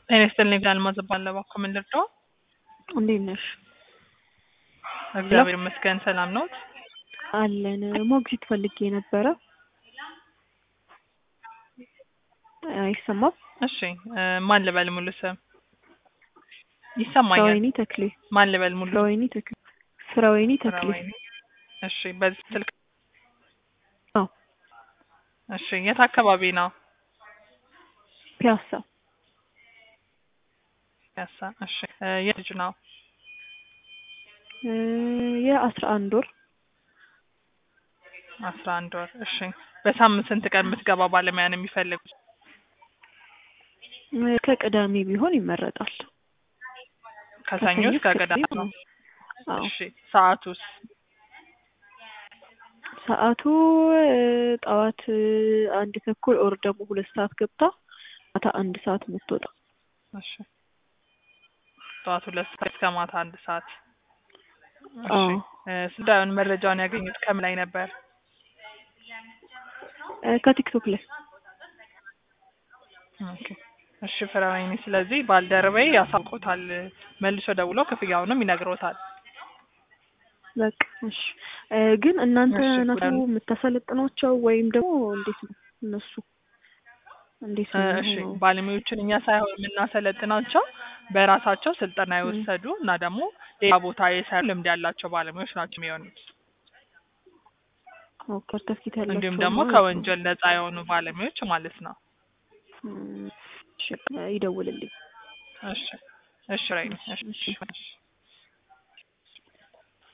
ጤና ይስጥልኝ ቢላል ማዘባለ ባኮ ምን ልርዳው? እንዴት ነሽ? እግዚአብሔር ይመስገን ሰላም ነዎት? አለን። ሞግዚት ፈልጌ ነበረ። አይሰማም? እሺ እ ማን ልበል ሙሉ ስም? ይሰማኛል። ፍራወይኒ ተክሌ። ማን ልበል ሙሉ ፍራወይኒ ተክሌ። ፍራወይኒ ተክሌ። ፍራወይኒ። እሺ በዚህ ስልክ አዎ። እሺ የት አካባቢ ነው? ፒያሳ። ያሳ እሺ እ የት ልጅ ነው? እ የአስራ አንድ ወር አስራ አንድ ወር እሺ በሳምንት ስንት ቀን የምትገባ ባለሙያ ነው የሚፈልጉት? እ ከቅዳሜ ቢሆን ይመረጣል። ከሰኞ እስከ ቅዳሜ ነው። አዎ። እሺ ሰዓቱስ? ሰዓቱ እ ጠዋት እ አንድ ተኩል ኦር ደግሞ ሁለት ሰዓት ገብታ ማታ አንድ ሰዓት የምትወጣ እሺ ጠዋት ሁለት ሰዓት እስከ ማታ አንድ ሰዓት። እሺ አዎ። እ ስዳዩን መረጃውን ያገኙት ከምን ላይ ነበር? እ ከቲክቶክ ላይ ኦኬ እሺ ፍራወይኒ፣ ስለዚህ ባልደረባዬ ያሳውቆታል። መልሶ ደውሎ ክፍያውንም ይነግሮታል። በቃ እሺ። እ ግን እናንተ እሺ፣ ናችሁ ጉዳዩ- የምታሰለጥኗቸው ወይም ደግሞ እንዴት ነው እነሱ እንዴት እ ነው እሺ የሚሆነው? ባለሙያዎችን እኛ ሳይሆን የምናሰለጥናቸው በራሳቸው ስልጠና የወሰዱ እና ደግሞ ሌላ ቦታ የሰሩ ልምድ ያላቸው ባለሙያዎች ናቸው የሚሆኑት። ኦኬ፣ ሰርተፍኬት ያላቸው እንዲሁም ደግሞ ማለት ነው። ከወንጀል ነጻ የሆኑ ባለሙያዎች ማለት ነው። እም፣ እሺ፣ ይደውልልኝ። እሺ እሺ ራይኒ፣ እሺ እሺ። እሺ